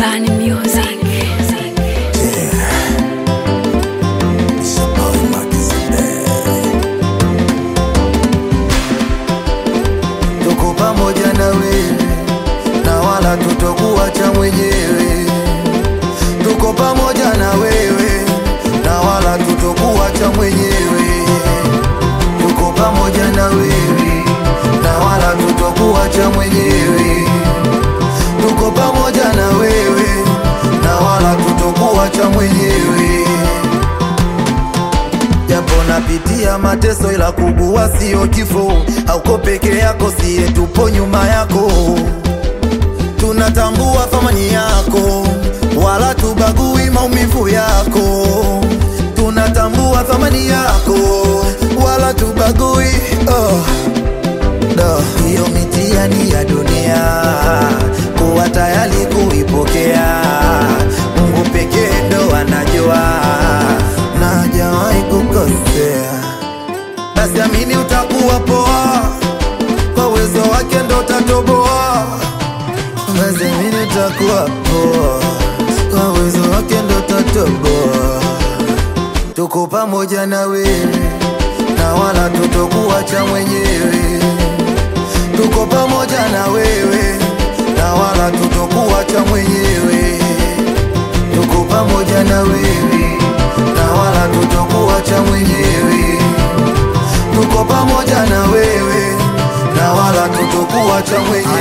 Bani Music. tuko pamoja na wewe na wala tutokuacha mwenyewe. Tuko pamoja na wewe na wala tutokuacha mwenyewe. Tuko pamoja na wewe na wala tutokuacha mwenyewe. Tuko pamoja na wewe na wala tutokuacha mwenyewe japo napitia mateso, ila kugua sio kifo. Hauko peke yako, siye tupo nyuma yako. Tunatambua thamani yako, wala tubagui maumivu yako. Tunatambua thamani yako, wala tubagui oh. Da, hiyo mitihani ya dunia kuwa tayari kuipokea. Mungu pekee ndo anajua na hajawahi kukosea. Basi amini utakuwa poa, kwa uwezo wake ndo utatoboa. Basi amini utakuwa poa, kwa uwezo wake ndo utatoboa. Tuko pamoja na wewe na wala tutokuacha mwenyewe. Tuko pamoja na wewe na wala tutokuacha mwenyewe. Tuko pamoja na wewe na wala tutokuacha mwenyewe. Tuko pamoja na wewe na wala tutokuacha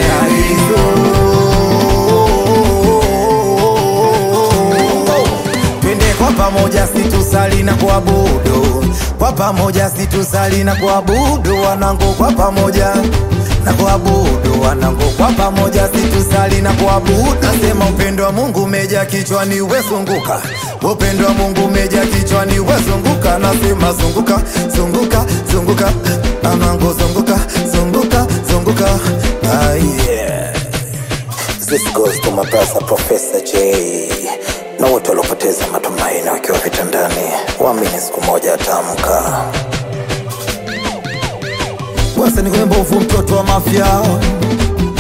mwenyewe. Twende kwa pamoja, situsali na kuabudu kwa pamoja, situsali na kuabudu wanangu, kwa pamoja na kuabudu wanangu, kwa pamoja, situsali na kuabudu. Nasema upendo wa Mungu umeja kichwani, wezunguka upendo wa Mungu umeja kichwani, wezunguka. Nasema zunguka, zunguka, zunguka, anangu, zunguka, zunguka, zunguka. Ah, yeah. This goes to my brother Professor J na wote waliopoteza matumaini wakiwa vitandani, waamini siku moja ataamka. Bwasa ni kwenye mbovu, mtoto wa mafia